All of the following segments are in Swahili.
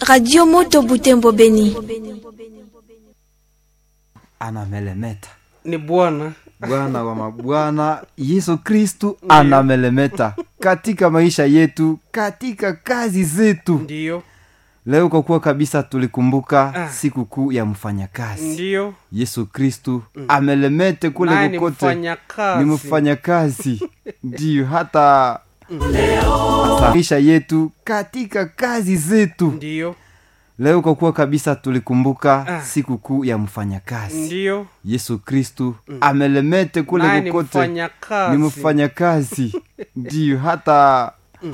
Radio Moto Butembo Beni. anamelemeta ni bwana bwana wa mabwana yesu kristu anamelemeta katika maisha yetu katika kazi zetu ndiyo leo kwa kuwa kabisa tulikumbuka Ah. siku kuu ya mfanyakazi ndiyo yesu kristu amelemete naye kule ni kokote mfanyakazi ni mfanyakazi ndiyo hata hasa maisha yetu katika kazi zetu ndiyo leo kwa kuwa kabisa tulikumbuka Ah. siku kuu ya mfanyakazi ndiyo yesu kristu amelemete naye kule ni kokote mfanyakazi ni mfanyakazi ndiyo hata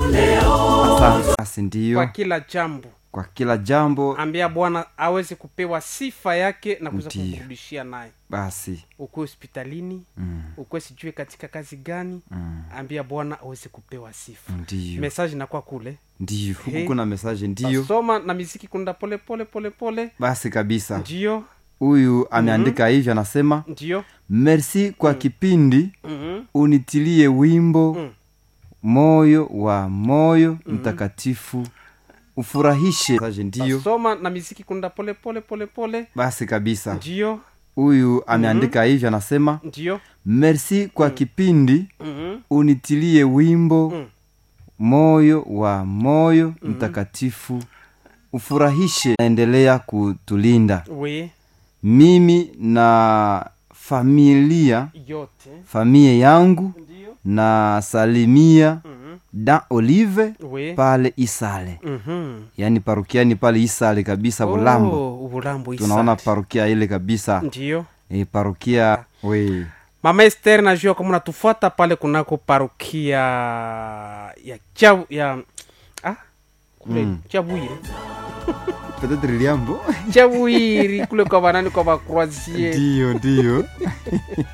hasa basi kwa ndiyo kila jambo kwa kila jambo ambia bwana aweze kupewa sifa yake na kuweza Ndiyo. kumrudishia naye basi ukuwe hospitalini mm, ukuwe sijue katika kazi gani mm, ambia bwana aweze kupewa sifa ndiyo mesaji inakuwa kule ndiyo huku He. kuna mesaje ndiyo soma na miziki kunda pole pole pole pole basi kabisa ndiyo huyu ameandika hivyo anasema ndiyo merci kwa kipindi Mhm. unitilie wimbo Mm. moyo wa moyo mtakatifu ufurahishe Mesaje ndiyo soma na miziki kunda pole pole pole pole basi kabisa ndiyo huyu ameandika hivyo anasema ndiyo merci kwa kipindi Mhm. unitilie wimbo Mm. moyo wa moyo mtakatifu ufurahishe naendelea kutulinda we mimi na familia yote familia yangu ndiyo na salimia Mhm. da olive we pale isale Mhm. yaani parukiani pale isale kabisa bulambo Oh, bulambo tunaona Isandi. parukia ile kabisa ndiyo e, parukia we mama ester najua kama unatufuata pale kunako parukia ya cha ya ah, kule Mm. chabwiri petetre liambo chabwiri kule kwa banani kwa bakroasie ndiyo ndiyo